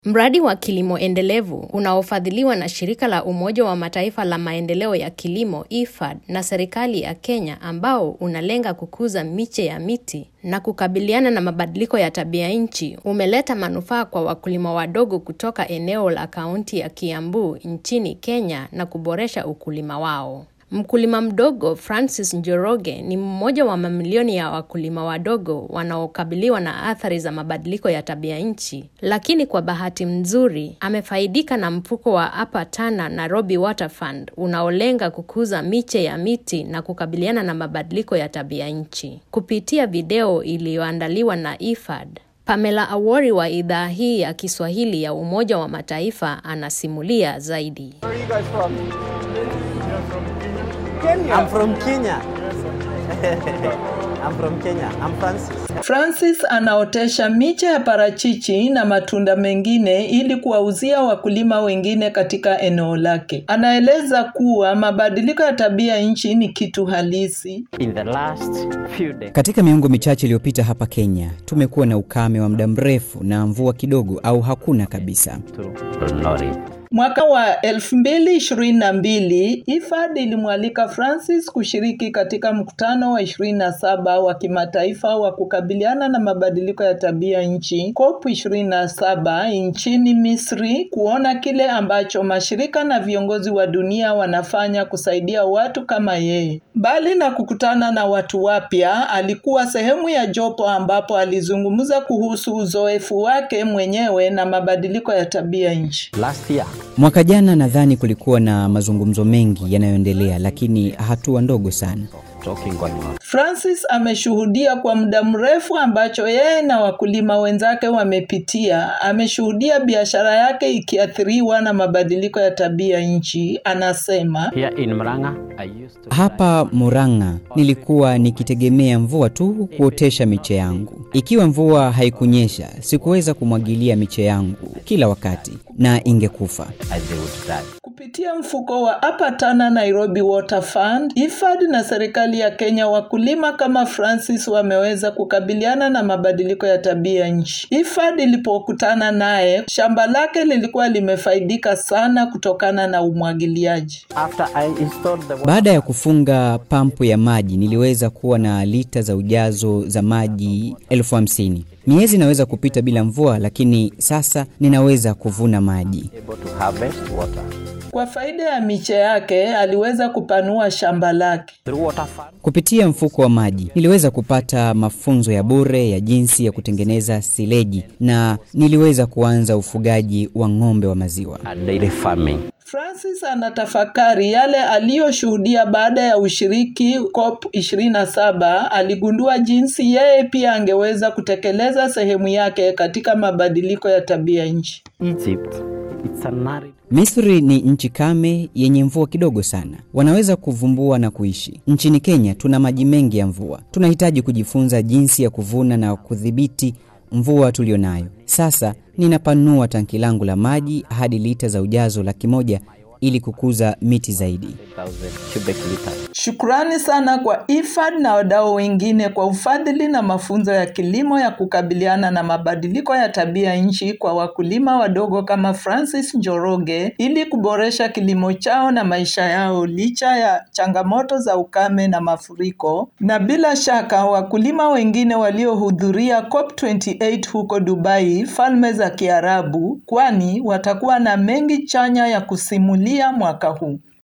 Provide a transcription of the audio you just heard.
Mradi wa kilimo endelevu unaofadhiliwa na shirika la Umoja wa Mataifa la maendeleo ya kilimo IFAD na serikali ya Kenya ambao unalenga kukuza miche ya miti na kukabiliana na mabadiliko ya tabia nchi umeleta manufaa kwa wakulima wadogo kutoka eneo la kaunti ya Kiambu nchini Kenya na kuboresha ukulima wao. Mkulima mdogo Francis Njoroge ni mmoja wa mamilioni ya wakulima wadogo wanaokabiliwa na athari za mabadiliko ya tabia nchi, lakini kwa bahati nzuri amefaidika na mfuko wa Upper Tana Nairobi Water Fund unaolenga kukuza miche ya miti na kukabiliana na mabadiliko ya tabia nchi. Kupitia video iliyoandaliwa na IFAD, Pamela Awori wa idhaa hii ya Kiswahili ya Umoja wa Mataifa anasimulia zaidi. Where are you guys from? I'm from Kenya. I'm from Kenya. I'm Francis. Francis anaotesha miche ya parachichi na matunda mengine ili kuwauzia wakulima wengine katika eneo lake. Anaeleza kuwa mabadiliko ya tabia nchi ni kitu halisi. In the last few days, Katika miongo michache iliyopita hapa Kenya tumekuwa na ukame wa muda mrefu na mvua kidogo au hakuna kabisa. to Nori. Mwaka wa 2022 IFAD ilimwalika Francis kushiriki katika mkutano wa 27 wa kimataifa wa kukabiliana na mabadiliko ya tabia nchi COP 27 nchini Misri kuona kile ambacho mashirika na viongozi wa dunia wanafanya kusaidia watu kama yeye. Mbali na kukutana na watu wapya, alikuwa sehemu ya jopo ambapo alizungumza kuhusu uzoefu wake mwenyewe na mabadiliko ya tabia nchi. Last year, Mwaka jana nadhani kulikuwa na mazungumzo mengi yanayoendelea, lakini hatua ndogo sana. talking going on. Francis ameshuhudia kwa muda mrefu ambacho yeye na wakulima wenzake wamepitia. Ameshuhudia biashara yake ikiathiriwa na mabadiliko ya tabia nchi. Anasema Here in Murang'a, I used to Hapa Murang'a nilikuwa nikitegemea mvua tu kuotesha miche yangu. Ikiwa mvua haikunyesha, sikuweza kumwagilia miche yangu kila wakati na ingekufa. as they would die. kupitia mfuko wa Upper Tana Nairobi Water Fund, IFAD na serikali ya Kenya, wakulima kama Francis wameweza kukabiliana na mabadiliko ya tabia nchi. IFAD ilipokutana naye, shamba lake lilikuwa limefaidika sana kutokana na umwagiliaji. After I installed the water, Baada ya kufunga pampu ya maji, niliweza kuwa na lita za ujazo za maji elfu hamsini. Miezi inaweza kupita bila mvua, lakini sasa ninaweza kuvuna maji. able to harvest water. Kwa faida ya miche yake, aliweza kupanua shamba lake. Through water fund, Kupitia mfuko wa maji niliweza kupata mafunzo ya bure ya jinsi ya kutengeneza sileji na niliweza kuanza ufugaji wa ng'ombe wa maziwa. and dairy farming. Francis anatafakari yale aliyoshuhudia baada ya ushiriki COP 27. Aligundua jinsi yeye pia angeweza kutekeleza sehemu yake katika mabadiliko ya tabia nchi. Egypt, it's an arid Misri ni nchi kame yenye mvua kidogo sana. Wanaweza kuvumbua na kuishi. Nchini Kenya tuna maji mengi ya mvua. Tunahitaji kujifunza jinsi ya kuvuna na kudhibiti mvua tulionayo. Sasa ninapanua tanki langu la maji hadi lita za ujazo laki moja ili kukuza miti zaidi. 1,000 cubic liters. Shukrani sana kwa IFAD na wadau wengine kwa ufadhili na mafunzo ya kilimo ya kukabiliana na mabadiliko ya tabia nchi kwa wakulima wadogo kama Francis Njoroge ili kuboresha kilimo chao na maisha yao licha ya changamoto za ukame na mafuriko. Na bila shaka wakulima wengine waliohudhuria COP28 huko Dubai, Falme za Kiarabu, kwani watakuwa na mengi chanya ya kusimulia mwaka huu.